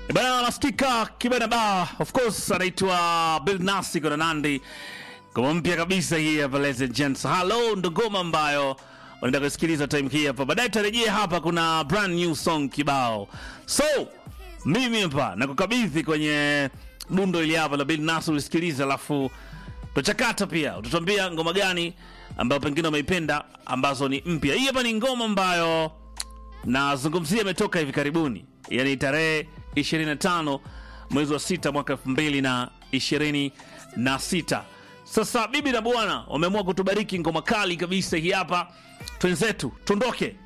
Bana nasikika kibana ba of course anaitwa Bill Nasi kuna Nandi ngoma mpya kabisa hii hapa ladies and gents. Hello ndo ngoma ambayo unaenda kusikiliza time hii hapa. Baadaye tarejea hapa kuna brand new song kibao. So mimi hapa nakukabidhi kwenye dundo ili hapa la Bill Nasi ulisikiliza, alafu tutachakata pia, utatuambia ngoma gani ambayo pengine umeipenda ambazo ni mpya. Hii hapa ni ngoma ambayo nazungumzia imetoka hivi karibuni, yani tarehe 25 mwezi wa sita mwaka 2026. Sasa bibi na bwana wameamua kutubariki ngoma kali kabisa hii hapa, twenzetu tuondoke